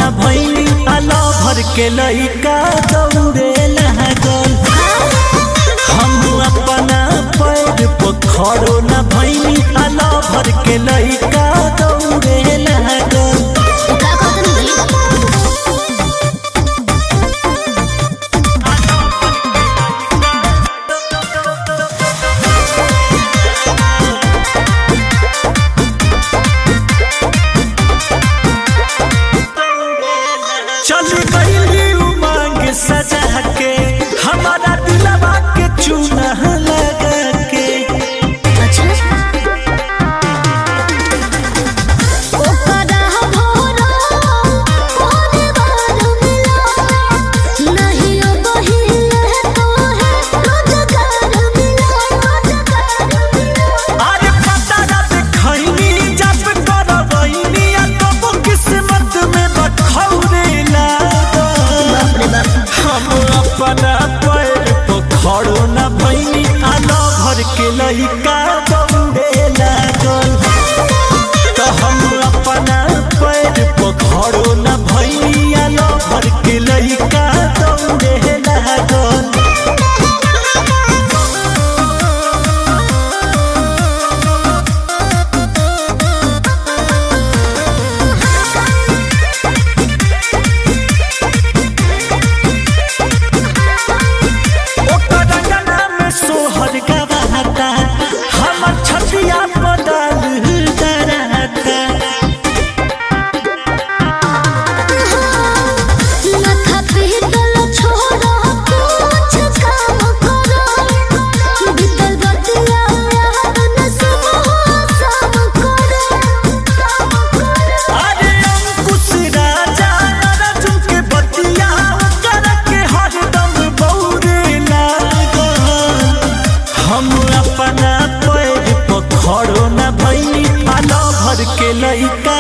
न भैनी आला भर के लइका दौड़े लागल हम अपना पैर पर खड़ो न भैनी आला भर के लइका दौड़े लागल का कहत नहीं चल गईली उमंग सजा के हमारा दिलवा के चूना लगा के अच्छा ओकरा भोरा कोने बार मिला नहीं अब हिले तो है रोजगार मिला रोजगार मिला अरे पता ना देखैनी जब करवैनी आ तब किस्मत में बखौरे लागल बाप रे बाप हम अपना पैर पर खड़ो न भैनी आलो भर के लइका दौड़े लागल तो हम अपना पैर पर खड़ो न भैनी आलो भर के लइका दौड़े लागल ओकर रंगना में सोहर गवाता हमर छतिया बदल डराता माथा पीतल छोड़ा कुछ काम करो बीतल बतिया याद न सब सब करो अरे अंकुश राजा अर्जुन के बतिया कर के हरदम बौरे लागल हम अपना पैर पर खड़ो न भैनी आलो भर के लइका